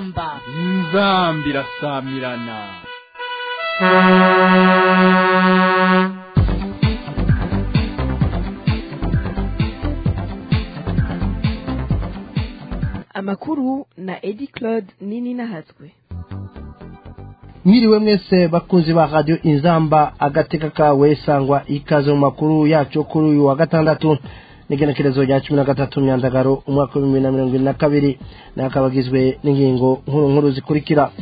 inzamba inzamba irasamirana amakuru na edi claude nini nahatswe mwiriwe mwese bakunzi ba radio inzamba agateka kawe sangwa ikaze mu makuru yacu kuri uyu wa gatandatu n'igenekerezo rya cumi na gatatu myandagaro umwaka w'ibihumbi bibiri na mirongo ibiri na kabiri nayo akaba agizwe n'ingingo nkuru nkuru zikurikira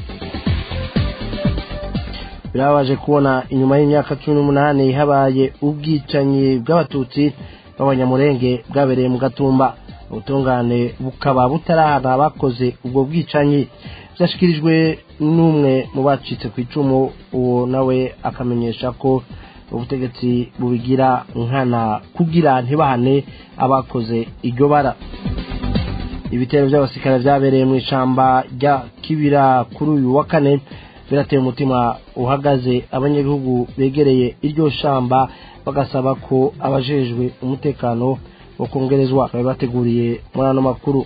birababaje kubona inyuma y'imyaka cumi n'umunani habaye ubwicanyi bw'abatutsi b'abanyamurenge bwabereye mu gatumba ubutungane bukaba butarahana abakoze ubwo bwicanyi byashyikirijwe n'umwe mu bacitse ku icumu uwo nawe akamenyesha ko ubutegetsi bubigira nkana kugira ntibahane abakoze iryo bara ibitero by'abasirikare byabereye mu ishyamba rya kibira kuri uyu wa kane birateye umutima uhagaze abanyagihugu begereye iryo shamba bagasaba ko abajejwe umutekano bakongerezwa bari bateguriye muri ano makuru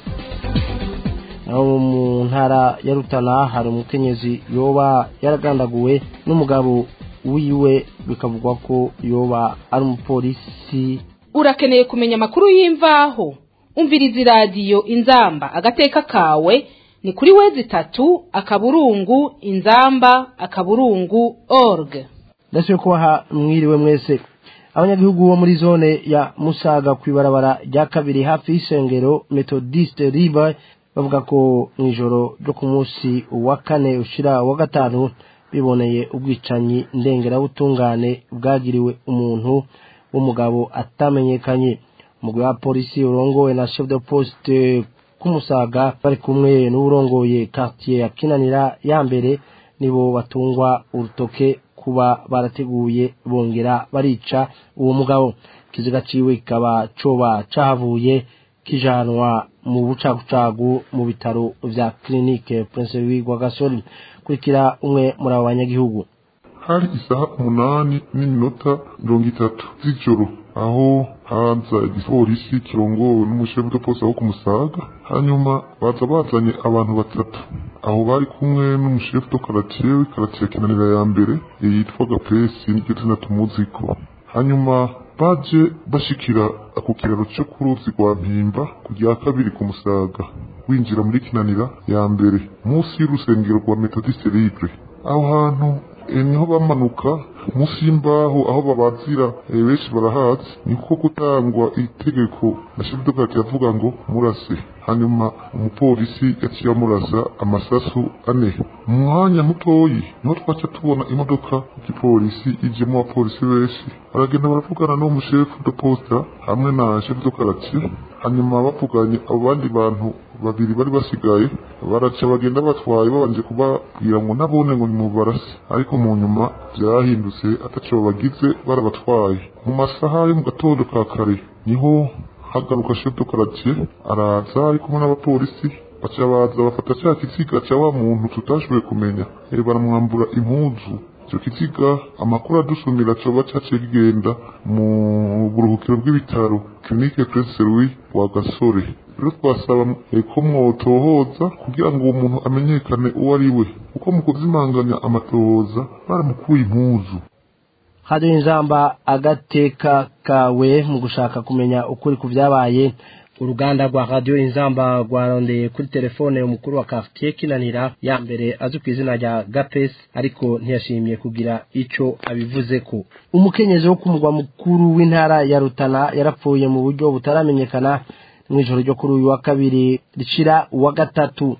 naho mu ntara ya rutana hari umukenyezi yoba yaragandaguwe n'umugabo wiwe bikavugwa ko yoba ari umupolisi urakeneye kumenya amakuru y'imvaho umviriza iradiyo inzamba agateka kawe ni kuri wezi itatu akaburungu inzamba akaburungu org ndetse kubaha mwiriwe mwese abanyagihugu bo muri zone ya musaga ku ibarabara rya kabiri hafi y'isengero methodiste riba bavuga ko mu ijoro ryo ku munsi wa kane ushira wa gatanu biboneye ubwicanyi ndengerabutungane bwagiriwe umuntu w'umugabo atamenyekanye umugwi wa polisi urongowe na chef de poste kumusaga bari kumwe n'urongoye quartier ya kinanira ya mbere nibo batungwa urutoke kuba barateguye bongera barica uwo mugabo kiziga ciwe kikaba coba cahavuye kijanwa mu bucagucagu mu bitaro vya clinique Prince Louis Rwagasore kurikira umwe muri abo banyagihugu hari isaha umunani n'iminota mirongo itatu z'ijoro aho haza igipolisi kirongowe n'umushefu de poste wo kumusaga hanyuma baza bazanye abantu batatu aho bari kumwe n'umushefu de karatiye w'ikaratiye kinanira ya mbere yitwa gapesi n'iryo zina tumuziko hanyuma baje bashikira ako kiraro cyo ku ruzi rwa mpimba ku rya kabiri ku musaga winjira muri kinanira ya mbere munsi y'urusengero rwa methodiste libre aho hantu niho bamanuka munsi y'imbaho aho babazira benshi barahazi niko gutangwa itegeko na chef de parti yavuga ngo murase hanyuma umupolisi yaciye amurasa amasasu ane mu mwanya mutoyi niho twaca tubona imodoka y'igipolisi ijemo abapolisi benshi baragenda baravugana n'uwo mushefu de posta hamwe na chef de quartier hanyuma bavuganye abo bandi bantu babiri bari basigaye baraca bagenda batwaye babanje kubabwira ngo nabone ngo nimubarase ariko mu nyuma byahindutse ataco bagize barabatwaye mu masaha yo mu gatondo ka kare niho hagaruka chef de quartier araza ari kumwe n'abapolisi baca baza bafata cya kiziga cya wa muntu tutashoboye kumenya baramwambura impuzu icyo kiziga amakuru adusumira coba caciye kigenda mu buruhukiro bw'ibitaro clinique Prince Louis wa Gasore rero twasaba ko mwotohoza kugira ngo uwo muntu amenyekane uwo ari we kuko mu kuzimanganya amatohoza baramukuye impuzu hari inzamba agateka kawe mu gushaka kumenya ukuri ku byabaye uruganda rwa radiyo inzamba rwarondeye kuri telefone umukuru wa quartier kinanira ya mbere azwi ku izina rya gapesi ariko ntiyashimye kugira icyo abivuze ko umukenyezi wo ku mugwa mukuru w'intara ya rutana yarapfuye mu buryo butaramenyekana mu ijoro ryo kuri uyu wa kabiri ricira uwa gatatu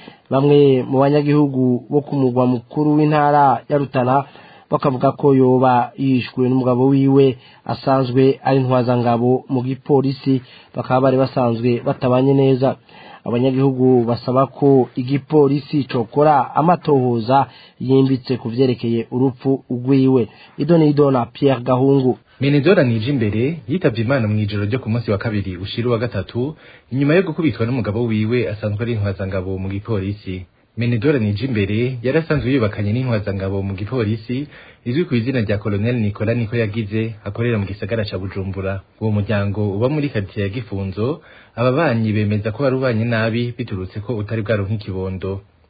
bamwe mu banyagihugu bo ku mugwa mukuru w'intara ya rutana bakavuga ko yoba yishwe n'umugabo wiwe asanzwe ari ntwazangabo mu gipolisi bakaba bari basanzwe batabanye neza abanyagihugu basaba ko igipolisi cokora amatohoza yimbitse ku vyerekeye urupfu rwiwe ido nido na Pierre Gahungu Menedora nije imbere yitavye Imana mu ijoro ryo ku munsi wa kabiri ushira wa gatatu inyuma yo gukubitwa n'umugabo wiwe asanzwe ari intwazangabo mu gipolisi Menedora nije imbere yarasanzwe yubakanye n'intwazangabo mu gipolisi izwi ku izina rya Colonel Nicola Niko yagize akorera mu gisagara ca Bujumbura uwo muryango uba muri quartier ya Gifunzo ababanyi bemeza ko warubanye nabi biturutse ko utari bwaronka ikibondo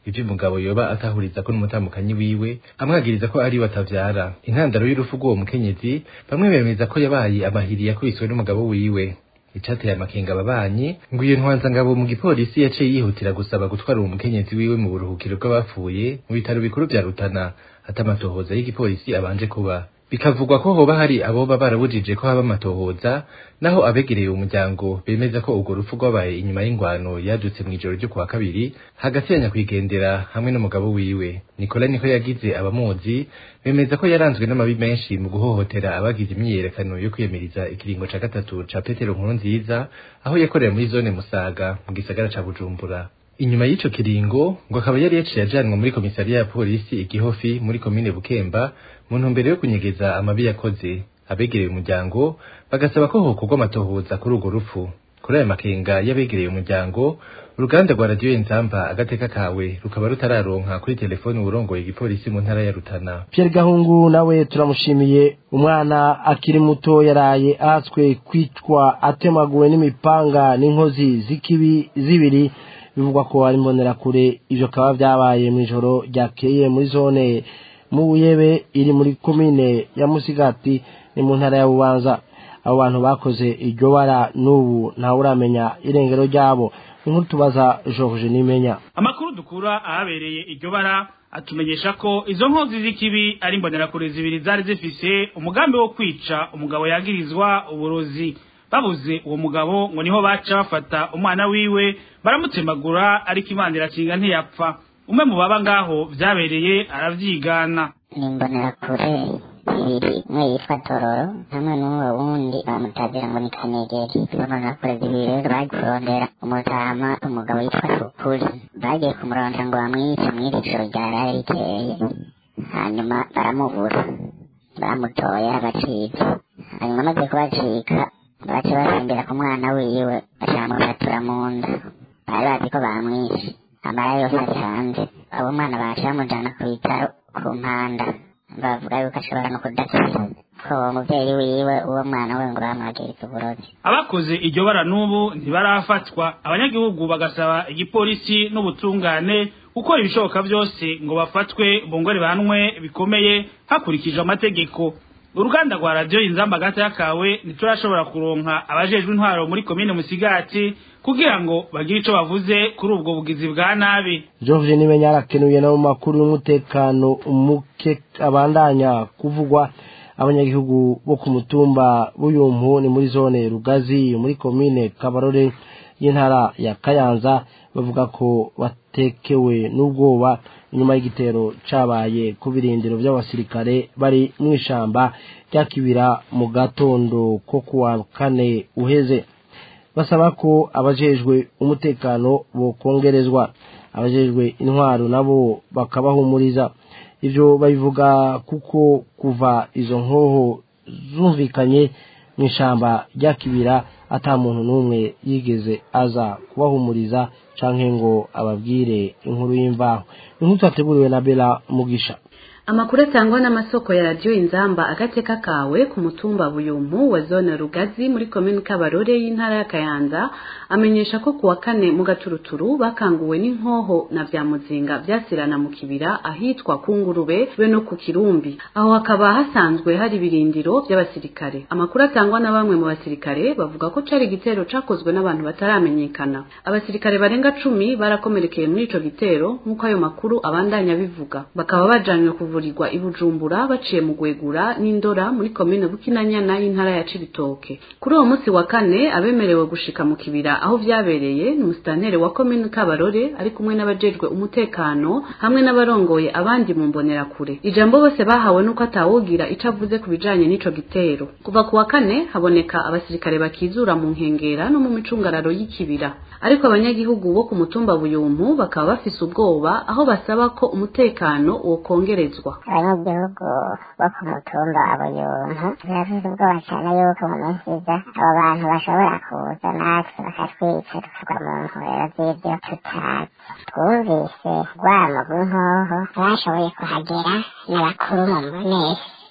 ivyo umugabo yoba atahuriza ko n'umutamukanyi wiwe amwagiriza ko ari we atavyara intandaro y'urupfu rw'uwo mukenyezi bamwe bemeza ko yabaye amahiri yakubiswe n'umugabo wiwe icateye amakenga ababanyi ngo iyo ntwanzangabo mu gipolisi yaciye yihutira gusaba gutwara uwo mukenyezi wiwe mu buruhukiro bw'abapfuye mu bitaro bikuru vya rutana ata amatohoza y'igipolisi abanje kuba bikavugwa ko hoba hari aboba barabujije ko haba amatohoza naho abegereye umuryango bemeza ko urwo rupfu rwabaye inyuma y'ingwano yadutse mw'ijoro ryo kuwa kabiri hagati ya nyakwigendera hamwe n'umugabo wiwe nikola niko yagize abamuzi bemeza ko yaranzwe n'amabi menshi mu guhohotera abagize imyiyerekano yo kwiyamiriza ikiringo ca gatatu ca petero nkuru nziza aho yakorera muri zone musaga mu gisagara ca bujumbura inyuma y'ico kiringo ngo akaba yari yaciye ajanwa muri komisariya ya polisi igihofi muri komine bukemba mu ntumbero yo kunyegeza amabi yakoze abegereye umuryango bagasaba ko hokorwa amatohoza kuri urwo rupfu kuri ayo makenga y'abegereye umuryango uruganda rwa radiyo inzamba agateka kawe rukaba rutararonka kuri telefoni uwurongoye igipolisi mu ntara ya rutana Pierre Gahungu nawe turamushimiye umwana akiri muto yaraye ahatswe kwicwa atemaguwe n'imipanga n'inkozi z'ikibi zibiri bivugwa ko ari imbonerakure ivyo kaba vyabaye mw'ijoro ryakeye muri zone mu Buyebe iri muri komine ya Musigati ni mu ntara ya Bubanza abo bantu bakoze iryo bara n'ubu ntawe uramenya irengero ryabo inkuru tubaza George Nimenya amakuru dukura ahabereye iryo bara atumenyesha ko izo nkozi z'ikibi ari imbonerakure zibiri zari zifise umugambi wo kwica umugabo yagirizwa uburozi babuze uwo mugabo ngo niho baca bafata umwana wiwe baramutemagura ariko imana irakinga ntiyapfa umwe mu baba ngaho vyabereye aravyigana ni imbonerakure zibiri umwe yitwa tororo hamwe n'uwo wundi bamutazira ngo ni kanegeri imbonerakure zibiri rero bari kurondera umutama umugabo yitwa sukuri bagiye kumurondera ngo bamwice mw'iri joro ryaraye rikeye hanyuma baramubura baramutoye abacitse hanyuma amaze kubacika baca basembera ku mwana wiwe bacamufatura mu nda bari bazi ko bamwishe amara yose ari hanze abo mwana baca bamujana ku bitaro ku mpanda bavuga yuko ashobora no kudakira ko uwo muvyeyi wiwe uwo mwana we ngo bamwagiriza uburozi abakoze iryo bara n'ubu ntibarafatwa abanyagihugu bagasaba igipolisi n'ubutungane gukora ibishoboka byose ngo bafatwe bongore banwe bikomeye hakurikijwe amategeko uruganda rwa radiyo inzamba gata yakawe ntiturashobora kuronka abajejwe intwaro muri komine musigati kugira ngo bagire ico bavuze kuri ubwo bugizi bwa nabi George Nimenya arakenuye no mu makuru y'umutekano umuke abandanya kuvugwa abanyagihugu bo ku mutumba b'uyumpu ni muri zone Rugazi muri komine Kabarore y'intara ya Kayanza bavuga ko batekewe n'ubwoba inyuma y'igitero cabaye ku birindiro by'abasirikare bari mu ishamba rya kibira mu gatondo ko kuwa kane uheze basaba ko abajejwe umutekano bokongerezwa abajejwe intwaro nabo bakabahumuriza ivyo babivuga kuko kuva izo nkoho zumvikanye mu ishamba rya kibira ata muntu n'umwe yigeze aza kubahumuriza canke ngo ababwire inkuru y'imvaho inkuru twateguriwe na Bella Mugisha amakuru atangwa n'amasoko ya radiyo inzamba agateka kawe ku mutumba buyumpu wa zone rugazi muri komini kabarore y'intara ya kayanza amenyesha ko kuwa kane mu gaturuturu bakanguwe n'inkoho na vya muzinga vyasirana mu kibira ahitwa ku ngurube be no ku kirumbi aho hakaba hasanzwe hari ibirindiro vy'abasirikare amakuru atangwa na bamwe mu basirikare bavuga ko cari igitero cakozwe n'abantu bataramenyekana abasirikare barenga cumi barakomerekeye muri ico gitero nk'uko ayo makuru abandanya bivuga bakaba bajanywe kuvurirwa i bujumbura baciye mu gwegura n'indora muri komine bukinanyana y'intara ya cibitoke kuri uwo munsi wa kane abemerewe gushika mu kibira aho vyabereye ni musitanteri wa komine kabarore ari kumwe n'abajejwe umutekano hamwe n'abarongoye abandi mu mbonerakure ijambo bose bahawe nuko atawugira ico avuze ku bijanye n'ico gitero kuva ku wa kane haboneka abasirikare bakizura mu nkengera no mu micungararo y'ikibira ariko abanyagihugu bo ku mutumba buyumpu bakaba bafise ubwoba aho basaba ko umutekano wokongerezwa abanyagihugu bo ku mutumba abuyuntu bafite ubwoba cyane yuko mu minsi iza abo bantu bashobora kuza natwe bakatwica tukagwa mu nkorero z'ibyo tutazi twumvise rwamo rw'inkoho bashoboye kuhagera ni bakuru mu mbonesi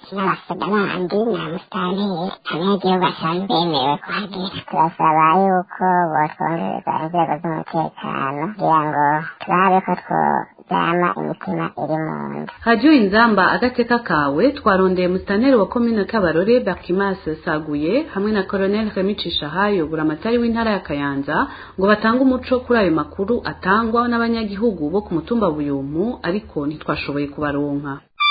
n'abasoda bandi na musitanteri abanyagihugu basanzwe bemerewe kuhagera turasaba yuko botwongereza inzego z'umutekano kugira ngo turabe ko tworyama imitima iri mu nda hajyo inzamba agateka kawe twarondeye musitanteri wa komine kabarore bakimas saguye hamwe na colonel remicisha hayo buramatari w'intara ya kayanza ngo batange umuco kuri ayo makuru atangwa n'abanyagihugu bo ku mutumba buyumpu ariko ntitwashoboye kubaronka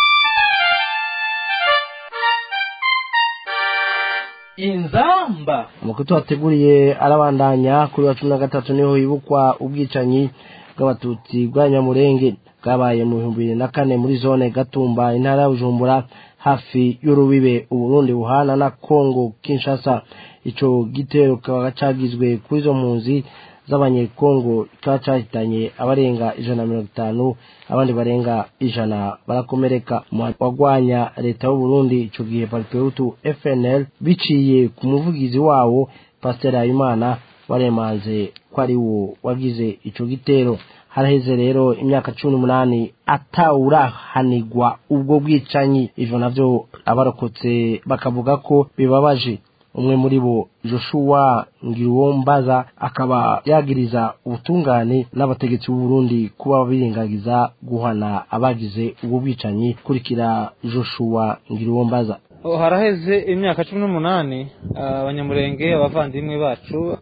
inzamba amakuru tuhateguriye arabandanya kuri wa cumi na gatatu niho hibukwa ubwicanyi bw'abatutsi bwa nyamurenge bwabaye mu bihumbi bibiri na kane muri zone gatumba intara ya bujumbura hafi y'urubibe uburundi buhana na kongo kinshasa ico gitero kikaba cagizwe kuri izo mpunzi z'abanyekongo kikaba cahitanye abarenga ijana na mirongo itanu abandi barenga ijana barakomereka mu wagwanya leta y'uburundi ico gihe paripeutu fnl biciye ku muvugizi wawo pasiteri habimana baremanze ko ari wo wagize ico gitero haraheze rero imyaka cumi n'umunani atawurahanigwa ubwo bwicanyi ivyo navyo abarokotse bakavuga ko bibabaje umwe muri bo joshua ngiruwombaza akaba yagiriza ubutungane n'abategetsi b'u Burundi kuba birengagiza guhana abagize ubwo bwicanyi kurikira joshua ngiruwombaza haraheze imyaka cumi n'umunani abanyamurenge abavandimwe bacu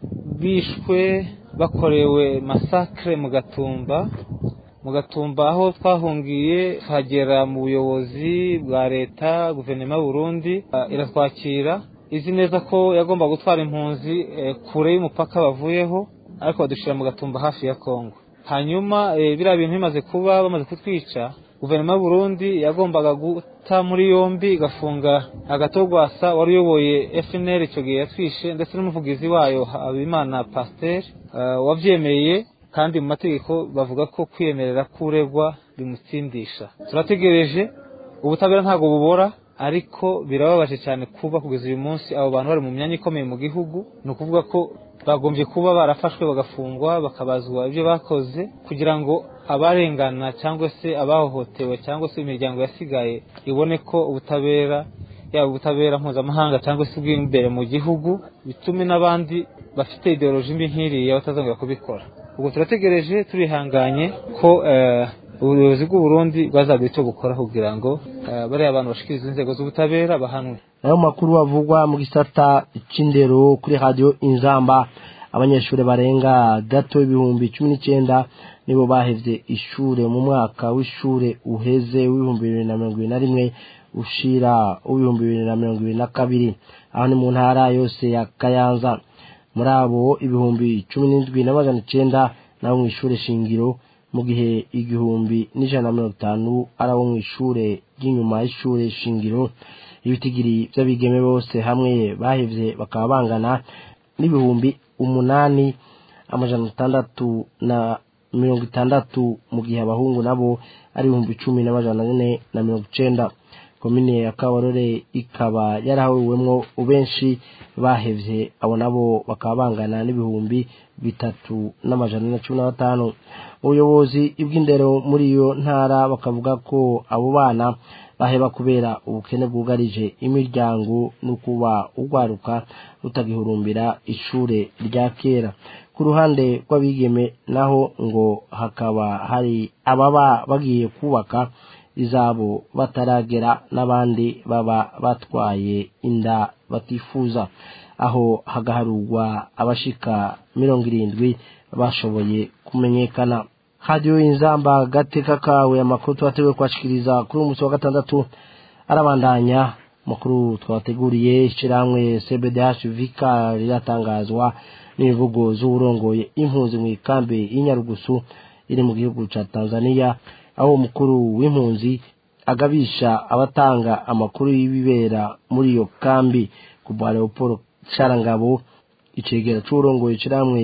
bishwe bakorewe masakre mu gatumba mu gatumba aho twahungiye tuhagera mu buyobozi bwa leta guverinoma y'uburundi iratwakira izi neza ko yagomba gutwara impunzi kure y'umupaka bavuyeho ariko badushyira mu gatumba hafi ya kongo hanyuma biriya bintu bimaze kuba bamaze kutwica guverinoma y'uburundi yagombaga guta muri yombi igafunga agatogwasa wari uyoboye fnr icyo gihe yatwishe ndetse n'umuvugizi wayo habimana pasiteri wabyemeye kandi mu mategeko bavuga ko kwiyemerera kuregwa bimutsindisha turategereje ubutabera ntabwo bubora ariko birababaje cyane kuba kugeza uyu munsi abo bantu bari mu myanya ikomeye mu gihugu ni ukuvuga ko bagombye kuba barafashwe bagafungwa bakabazwa ibyo bakoze kugira ngo abarengana cyangwa se abahohotewe cyangwa se imiryango yasigaye ibone ko ubutabera yaba ubutabera mpuzamahanga cyangwa se ubw'imbere mu gihugu bitume n'abandi bafite ideoloji mbi nk'iriya batazongera kubikora ubwo turategereje turihanganye ko ubuyobozi bw'uburundi bwazagira icyo bukora kugira ngo bariya abantu bashikiriza inzego z'ubutabera bahanwe nayo makuru avugwa mu gisata c'indero kuri radiyo inzamba abanyeshuri barenga gato ibihumbi cumi n'icyenda nibo bahevye ishure mu mwaka w'ishure uheze w'ibihumbi bibiri na mirongo ibiri na rimwe ushira w'ibihumbi bibiri na mirongo ibiri na kabiri aho ni mu ntara yose ya kayanza muri abo ibihumbi cumi n'indwi n'amajana icenda nabo mu ishure shingiro mu gihe igihumbi n'ijana na mirongo itanu ari abo mu ishure ry'inyuma y'ishure shingiro ibitigiri by'abigeme bose hamwe bahevye bakaba bangana n'ibihumbi umunani amajana atandatu na mirongo itandatu mu gihe abahungu nabo ari ibihumbi cumi n'amajana ane na mirongo icenda komine ya kabarore ikaba yarahuwemwo benshi bahevye abo nabo bakaba bangana n'ibihumbi bitatu n'amajana na cumi na batanu ubuyobozi bw'indero muri iyo ntara bakavuga ko abo bana baheba kubera ubukene bwugarije imiryango no kuba ugwaruka rutagihurumbira ishure rya kera ku ruhande rw'abigeme naho ngo hakaba hari ababa bagiye kubaka izabo bataragera n'abandi baba batwaye inda batifuza aho hagaharurwa abashika mirongo irindwi bashoboye kumenyekana hadiyo inzamba gateka kawe amakuru twateguye kwashikiriza kuri uyu munsi wa gatandatu arabandanya amakuru twateguriye ishyirahamwe cbdh vika riratangazwa n'imivugo z'uburongoye impunzi mu ikambi y'inyarugusu iri mu gihugu cya tanzania aho umukuru w'impunzi agabisha abatanga amakuru y'ibibera muri iyo kambi kuva leopold sharangabo icegera c'uburongoye ishyirahamwe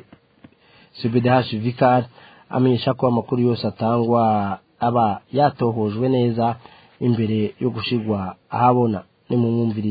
cbdh vicar amenyesha ko amakuru yose atangwa aba yatohojwe neza imbere yo gushigwa ahabona ni mu mwumvirize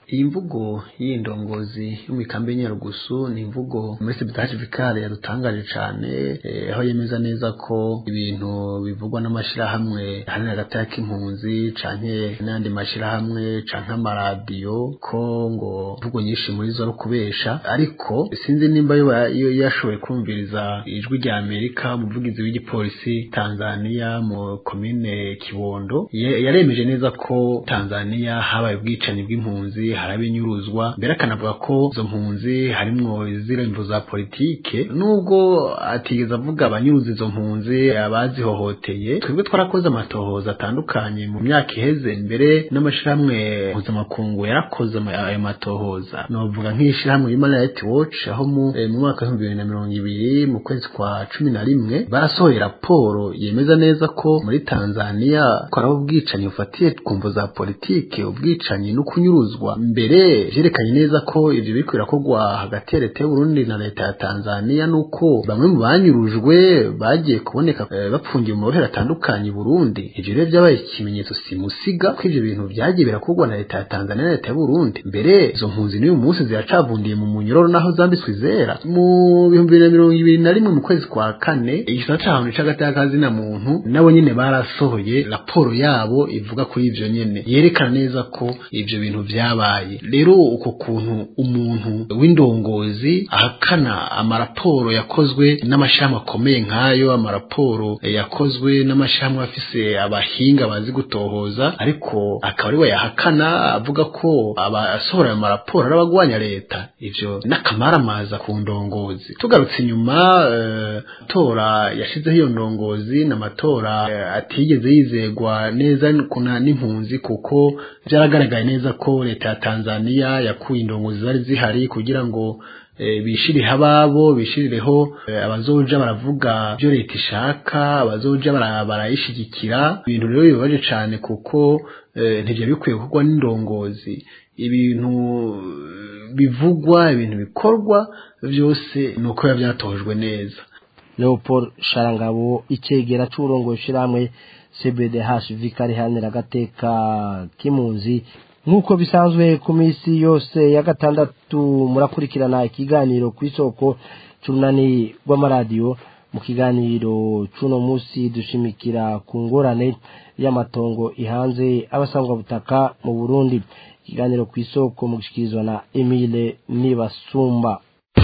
iyi mvugo y'indongozi y'imikambi y'inyarugusu ni imvugo muri sibitaje vikare yadutangaje cyane aho yemeza neza ko ibintu bivugwa n'amashyirahamwe hari hagati y'impunzi canke n'andi mashyirahamwe canke amaradiyo ko ngo imvugo nyinshi muri zo ari ukubesha ariko sinzi nimba yo yashoboye kumviriza ijwi rya amerika umuvugizi w'igipolisi tanzania mu komine kibondo yaremeje neza ko tanzania habaye ubwicanyi bw'impunzi haraba inyuruzwa mbere akanavuga ko izo mpunzi harimwo iziremvo za politike nubwo atigeze avuga abanyuruza izo mpunzi abazihohoteye twebwe twarakoze amatohoza atandukanye mu myaka iheze mbere n'amashirahamwe mpuzamakungu yarakoze ayo matohoza novuga nk'ishirahamwe human rights watch aho mu mwaka w'ibihumbi bibiri na mirongo ibiri mu kwezi kwa cumi na rimwe barasohoye raporo yemeza neza ko muri tanzania ko arabo ubwicanyi bufatiye ku mvo za politike ubwicanyi no kunyuruzwa mbere vyerekanye neza ko ivyo biriko birakorwa hagati ya leta y'uburundi na leta ya tanzania nuko bamwe mu banyurujwe bagiye kuboneka e, bapfungiye mu mabohero atandukanye i burundi ivyo rero vyabaye ikimenyetso simusiga ko ivyo bintu vyagiye birakorwa na leta ya tanzania na leta y'uburundi mbere izo mpunzi n'uyu munsi ziracavundiye mu munyororo naho zambitswe izera mu bihumbi bibiri na mirongo ibiri na rimwe mu kwezi kwa kane igisata c'ahantu c'agati y'akazina muntu nabo nyene barasohoye raporo yabo ivuga kuri ivyo nyene yerekana neza ko ivyo bintu vyabaye rero uko kuntu umuntu w'indongozi ahakana amaraporo yakozwe n'amashirahamwe akomeye nk'ayo amaraporo yakozwe n'amashirahamwe afise abahinga bazi gutohoza ariko akaba ari we yahakana avuga ko abasohora ayo maraporo ari abagwanya leta ivyo n'akamaramaza ku ndongozi tugarutse inyuma tora yashizeho iyo ndongozi n'amatora atigeze yizegwa neza kuna n'impunzi kuko byaragaragaye neza ko leta ya Tanzania yakuye indongozi zari zihari kugira ngo bishirihe ababo bishirireho abazoja baravuga byo leta ishaka abazoja barayishigikira ibintu rero bibabaje cyane kuko ntibyo bikwiye gukorwa n'indongozi ibintu bivugwa ibintu bikorwa byose ni uko biba byatojwe neza leopold sharangabo icegera c'uburongo ishiramwe cbdh vikari hanira agateka k'impunzi nk'uko bisanzwe ku minsi yose ya gatandatu murakurikirana ikiganiro ku isoko c'urunani rw'amaradiyo mu kiganiro c'uno munsi dushimikira ku ngorane y'amatongo ihanze abasangwa butaka mu burundi ikiganiro ku isoko mu gushikirizwa na emile nibasumba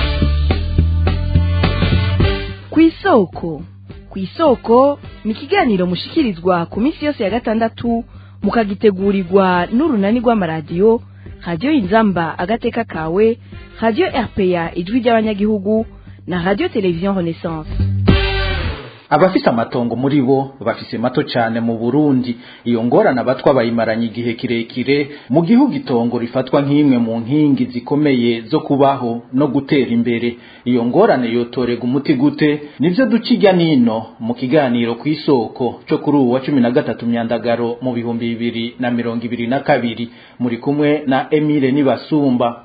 ku isoko ku isoko ni ikiganiro mushikirizwa ku minsi yose ya gatandatu mukagitegurirwa n'urunani rw'amaradiyo radiyo inzamba agateka kawe radiyo rpa ijwi ry'abanyagihugu na radiyo televiziyo renaissance abafise amatongo muri bo bafise mato cyane mu Burundi iyo ngorana abatwa bayimaranye igihe kirekire mu gihugu itongo rifatwa nk'imwe mu nkingi zikomeye zo kubaho no gutera imbere iyo ngorane yotorega umuti gute nivyo duca ijya nino mu kiganiro ku isoko cyo kuri uwa cumi na gatatu myandagaro mu bihumbi bibiri na mirongo ibiri na kabiri muri kumwe na Emile Nibasumba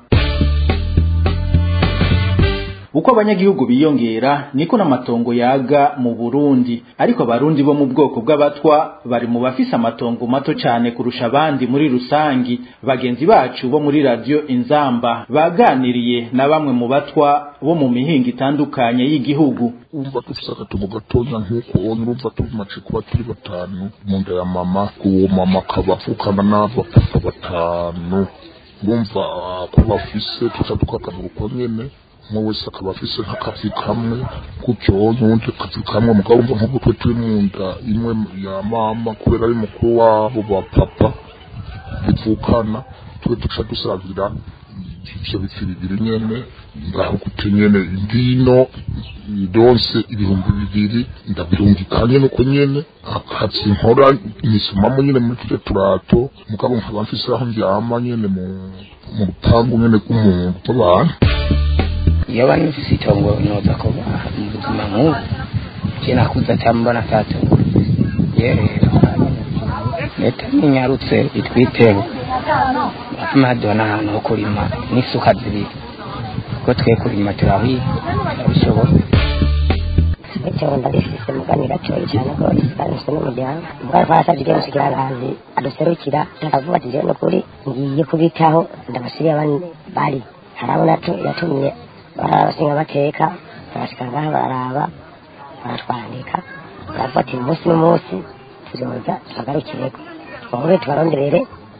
uko abanyagihugu biyongera niko n'amatongo yaga mu Burundi ariko abarundi bo mu bwoko bw'abatwa bari mu bafise amatongo mato cyane kurusha abandi muri rusangi bagenzi bacu bo muri radio Inzamba baganiriye na bamwe mu batwa bo mu mihinga itandukanye y'igihugu urumva dufise agatongo gatonya nk'uko urumva tumaze kuba turi batanu mu nda ya mama uwo mama akaba avukana n'abapapa batanu urumva ko bafise tuca tukakabura uko nyene umwe wese akaba afise nk'akazi kamwe gutyo n'undi akazi kamwe mugabo umva nk'uko twe turi mu nda imwe ya mama kubera ari mukuru wabo ba papa bivukana twe duca dusangira ivyo bifi bibiri nyene ngaho gute nyene indino idonse ibihumbi bibiri ndabirungikanye nuko nyene akazi nkora nisomamo nyene muri tuje turato mugabo nkaba mfise aho ndyama nyene mu mu rupangu nyene rw'umuntu w'abantu iyo bari bafise itongo noza kuba mu buzima nk'ubu je nakuze atambona tato yerero leta ninyarutse itwiteho batuma haduha n'ahantu ho kurima n'isuka zibiri kuko twe kurima turabizi turabishobora bityo ndabifise mugani gatoyi cyane rwose ndabifise n'umuryango ubwo twasabye ibyo mushikiranganji aduserukira akavuga ati jewe n'ukuri ngiye kubitaho ndabasiriye abandi bari harabona yatumye barabashinga amateka barashika ngaha bararaba baratwandika baravuga ati umunsi n'umunsi tuzoza tubagarukireko twongere tubaronderere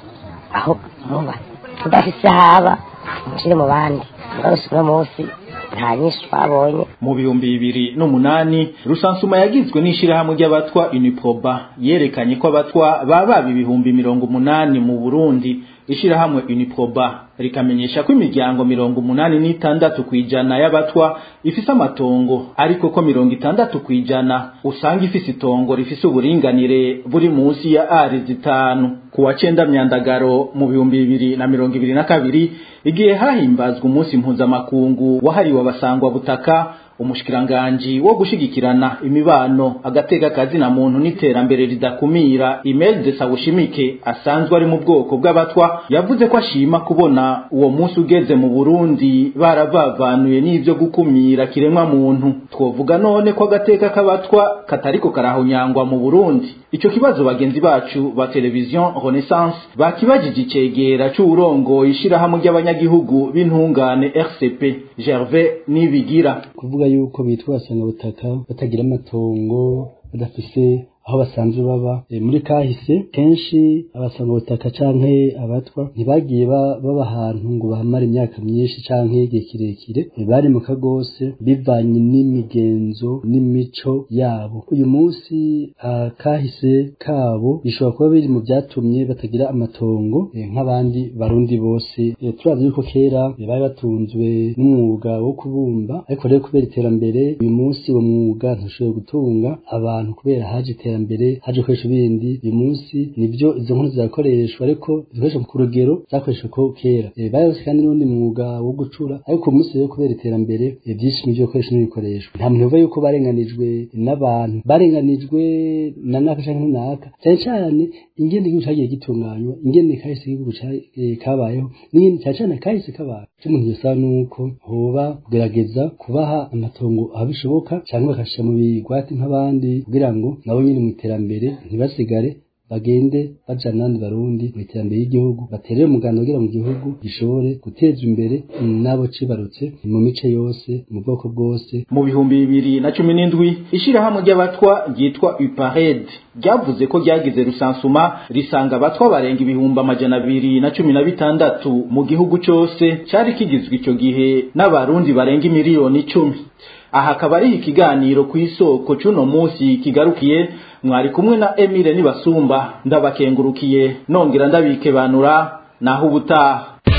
aho muba tudafise haba mushyire mu bandi mugarutse uno munsi nta nyinshi twabonye mu bihumbi bibiri n'umunani rusansuma yagizwe n'ishirahamwe ry'abatwa uniproba yerekanye ko abatwa baba ibihumbi mirongo umunani mu burundi ishirahamwe uniproba rikamenyesha ko imiryango mirongo umunani n'itandatu kw'ijana y'abatwa ifise amatongo ariko ko mirongo itandatu kw'ijana usanga ifise itongo rifise uburinganire buri munsi ya ari zitanu ku wa cenda myandagaro mu bihumbi bibiri na mirongo ibiri na kabiri igihe hahimbazwa umunsi mpuzamakungu wahariwe abasangwa butaka umushikiranganji wo gushigikirana imibano agateka kazina muntu n'iterambere ridakumira Imelde Sawushimike asanzwe ari mu bwoko bw'abatwa yavuze ko ashima kubona uwo munsi ugeze mu Burundi baravavanuye n'ivyo gukumira kiremwa muntu twovuga none ko agateka k'abatwa katariko karahonyangwa mu Burundi ico kibazo bagenzi bacu ba television Renaissance bakibajije icegera c'urongo ishirahamwe ry'abanyagihugu b'intungane RCP Gervais Nibigira kuvuga yuko bitwa abasangabutaka batagira amatongo badafise aho basanzwe baba e, muri kahise kenshi abasangabutaka canke abatwa ntibagiye baba ahantu ngo bahamara imyaka myinshi canke igihe kirekire e, bari mu kagose bivanye n'imigenzo n'imico yabo uyu munsi uh, kahise kabo bishobora kuba biri mu vyatumye batagira amatongo e, nk'abandi barundi bose e, turavye yuko kera e, bari batunzwe n'umwuga wo kubumba ariko rero kubera iterambere uyu munsi uwo mwuga ntushoboye gutunga abantu kubera haje iterambere iterambere haje gukoresha ibindi uyu munsi nibyo izo nkono zirakoreshwa ariko zikoresha ku rugero zakoreshwa ko kera e, bayose kandi n'undi mwuga wo gucura ariko uyu munsi rero kubera iterambere e, byinshi nivyo gukoresha n'ibikoresho nta muntu uva yuko barenganijwe n'abantu barenganijwe na naka canke naka cyane cyane ingene igihugu cagiye gitunganywa ingene kahise igihugu e, kabayeho n'ingene cyane cyane kahise kabaye icyo umuntu yosaba nuko hoba kugerageza kubaha amatongo aho bishoboka cyangwa bakashira mu bigwati nk'abandi kugira ngo nabo nyine mu iterambere ntibasigare bagende bajana n'abandi barundi mu iterambere y'igihugu baterere umuganda kugira mu gihugu gishobore guteza imbere n'abo cibarutse mu mice yose mu bwoko bwose mu bihumbi bibiri na cumi n'indwi ishirahamwe ry'abatwa ryitwa upared ryavuze ko ryagize rusansuma risanga abatwa barenga ibihumbi amajana abiri na cumi na bitandatu mu gihugu cose cari kigizwe ico gihe n'abarundi barenga imiliyoni icumi aha akaba ari ikiganiro ku isoko c'uno munsi kigarukiye mwari kumwe na Emile Nibasumba ndabakengurukiye nongera ndabikebanura naho ubutaha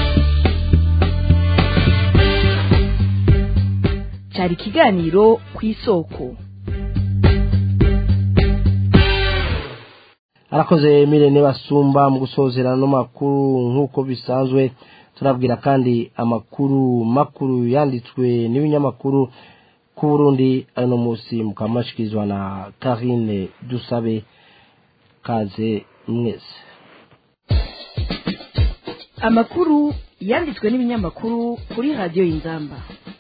cyari ikiganiro ku isoko arakoze Emile Nibasumba mu gusozera no makuru nk'uko bisanzwe turabwira kandi amakuru makuru yanditswe n'ibinyamakuru ku Burundi ano munsi mukamashikizwa na Karine Dusabe kaze mwese amakuru yanditswe n'ibinyamakuru kuri radiyo y'inzamba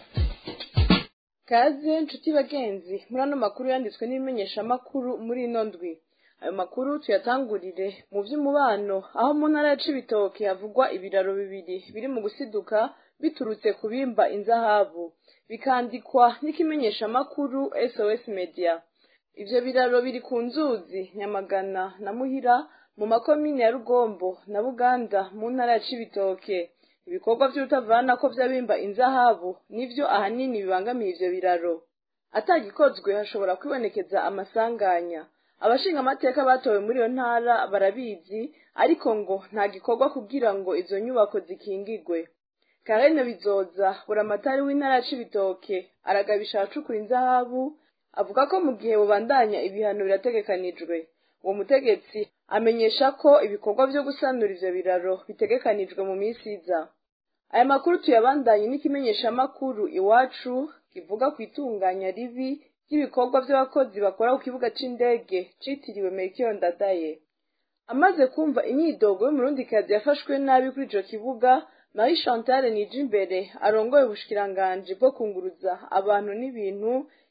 kaze nshuti bagenzi muri ano makuru yanditswe n'ibimenyeshamakuru muri ino ndwi ayo makuru tuyatangurire mu by'umubano aho mu ntara ya cibitoke havugwa ibiraro bibiri biri mu gusiduka biturutse ku bimba inzahabu bikandikwa n'ikimenyeshamakuru sos media ivyo biraro biri ku nzuzi nyamagana na muhira mu makomine ya rugombo na buganda mu ntara ya cibitoke ibikorwa vy'urutavana ko vy'abimba inzahabu nivyo ahanini bibangamiye ivyo biraro atagikozwe hashobora kwibonekeza amasanganya abashinga amateka batowe muri iyo ntara barabizi ariko ngo nta gikorwa kugira ngo izo nyubako zikingigwe karene bizoza buramatari w'intara ya cibitoke aragabisha ahacukura inzahabu avuga ko mu gihe bubandanya ibihano birategekanijwe uwo mutegetsi amenyesha ko ibikorwa vyo gusanura ivyo biraro bitegekanijwe mu minsi iza aya makuru tuyabandanye n'ikimenyeshamakuru iwacu kivuga ku itunganya ribi ry'ibikorwa vy'abakozi bakora ku kibuga c'indege citiriwe Melchior Ndadaye amaze kumva imyidogo y'umurundikazi yafashwe nabi kuri ico kibuga Marie Chantal Nijimbere arongoye ubushikiranganji bwo kunguruza abantu n'ibintu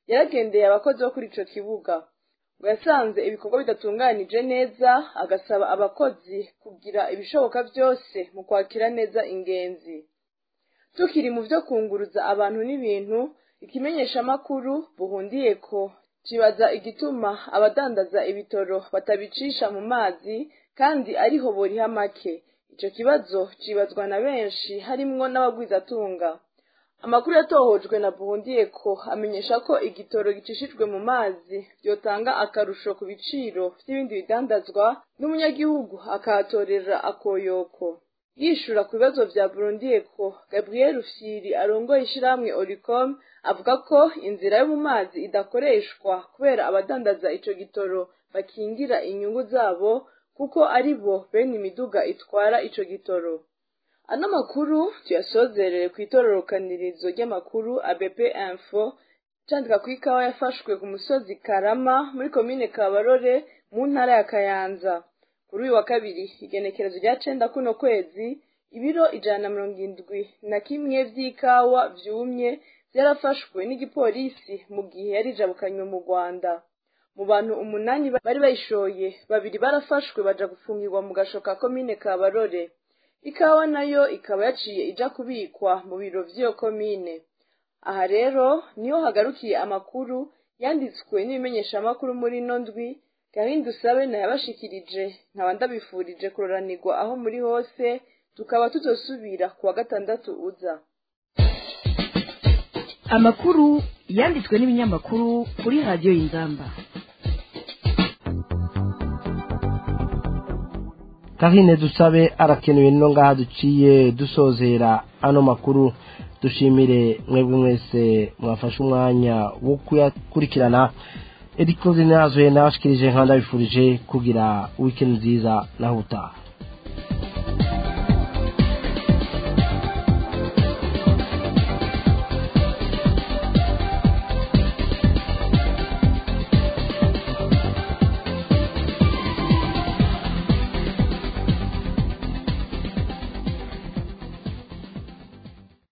yaragendeye abakozi bo kuri ico kibuga ngo yasanze ibikorwa bidatunganije neza agasaba abakozi kugira ibishoboka byose mu kwakira neza ingenzi tukiri mu vyo kunguruza abantu n'ibintu ikimenyeshamakuru buhundiye ko kibaza igituma abadandaza ibitoro batabicisha mu mazi kandi ariho boriha make ico kibazo cibazwa na benshi harimwo n'abagwizatunga amakuru yatohojwe na buhundiye ko amenyesha ko igitoro gicishijwe mu mazi byotanga akarusho ku biciro vy'ibindi bidandazwa n'umunyagihugu akahatorera akoyoko yishura ku bibazo vya burundiye ko gabriel ufyiri arongoye ishirahamwe oricom avuga ko inzira yo mu mazi idakoreshwa kubera abadandaza ico gitoro bakingira inyungu zabo kuko ari bo bene imiduga itwara ico gitoro ano makuru tuyasozerere ku itororokanirizo ry'amakuru abp info candika ku ikawa yafashwe ku musozi karama muri komine kabarore mu ntara ya kayanza kuri uyu wa kabiri igenekerezo rya cenda kuno kwezi ibiro ijana na mirongo indwi na kimwe vy'ikawa vyumye vyarafashwe n'igipolisi mu gihe yari ijabukanywe mu rwanda mu bantu umunani bari bayishoye babiri barafashwe baja gufungirwa mu gasho ka komine kabarore ikawa nayo ikaba yaciye ija kubikwa mu biro vy'iyo komine aha rero niho hagarukiye amakuru yanditswe n'ibimenyeshamakuru muri ino ndwi gahunda usabe nayabashikirije nkaba ndabifurije kuroranirwa aho muri hose tukaba tutosubira ku wa gatandatu uza amakuru yanditswe n'ibinyamakuru kuri radiyo y'inzamba kahine dusabe arakenewe no ngaha duciye dusozera ano makuru dushimire mwebwe mwese mwafashe umwanya wo kuyakurikirana edikoze nazo nabashikirije nkanda bifurije kugira weekend nziza naho utaha